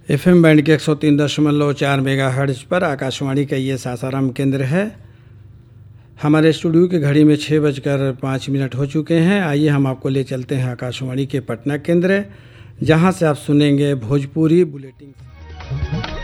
F M band के एक सौ तीन दशमलव चार मेगा हर्ज पर आकाशवाणी का ये सासाराम केंद्र है हमारे स्टूडियो की घड़ी में छः बजकर पाँच मिनट हो चुके हैं आइए हम आपको ले चलते हैं आकाशवाणी के पटना केंद्र जहां से आप सुनेंगे भोजपुरी बुलेटिन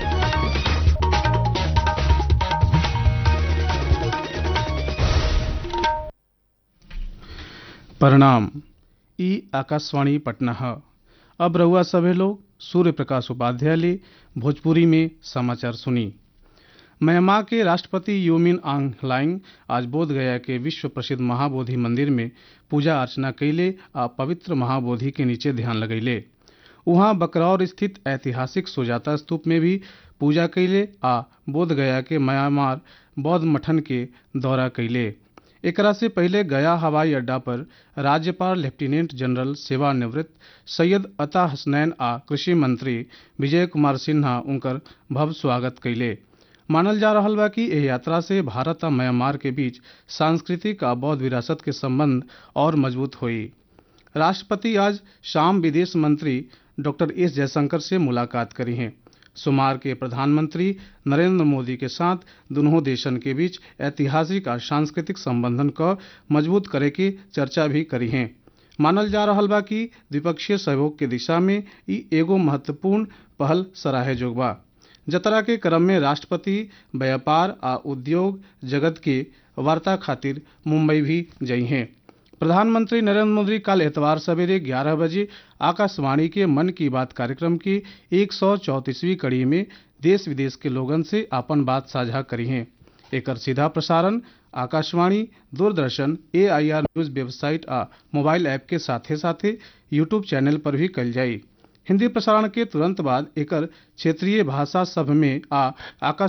प्रणाम ई आकाशवाणी पटना है अब रहुआ सभे लोग सूर्य प्रकाश उपाध्याय ले भोजपुरी में समाचार सुनी म्यांमार के राष्ट्रपति यूमिन आंग लाइंग आज बोध गया के विश्व प्रसिद्ध महाबोधि मंदिर में पूजा अर्चना कैले आ पवित्र महाबोधि के नीचे ध्यान लगैले वहां बकरौर स्थित ऐतिहासिक सुजाता स्तूप में भी पूजा कैले आ बोध गया के म्यांमार बौद्ध मठन के दौरा कैले एकरा से पहले गया हवाई अड्डा पर राज्यपाल लेफ्टिनेंट जनरल सेवानिवृत्त सैयद अता हसनैन आ कृषि मंत्री विजय कुमार सिन्हा उनकर भव्य स्वागत कैले मानल जा रहा बा कि एह यात्रा से भारत आ म्यांमार के बीच सांस्कृतिक आ बौद्ध विरासत के संबंध और मजबूत हुई राष्ट्रपति आज शाम विदेश मंत्री डॉक्टर एस जयशंकर से मुलाकात करी हैं सोमवार के प्रधानमंत्री नरेंद्र मोदी के साथ दोनों देशन के बीच ऐतिहासिक और सांस्कृतिक संबंधन को मजबूत करे की चर्चा भी करी हैं मानल जा रहा बा कि द्विपक्षीय सहयोग के दिशा में ई एगो महत्वपूर्ण पहल सराहे जोग बा जतरा के क्रम में राष्ट्रपति व्यापार आ उद्योग जगत के वार्ता खातिर मुंबई भी जई हैं प्रधानमंत्री नरेंद्र मोदी कल एतवार सवेरे 11 बजे आकाशवाणी के मन की बात कार्यक्रम की एक कड़ी में देश विदेश के लोगन से अपन बात साझा करी हैं एकर सीधा प्रसारण Akashvani Doordarshan AIR news website आ मोबाइल ऐप के साथे साथे यूट्यूब चैनल पर भी कल जाई हिंदी प्रसारण के तुरंत बाद एकर क्षेत्रीय भाषा सब में आ आकाश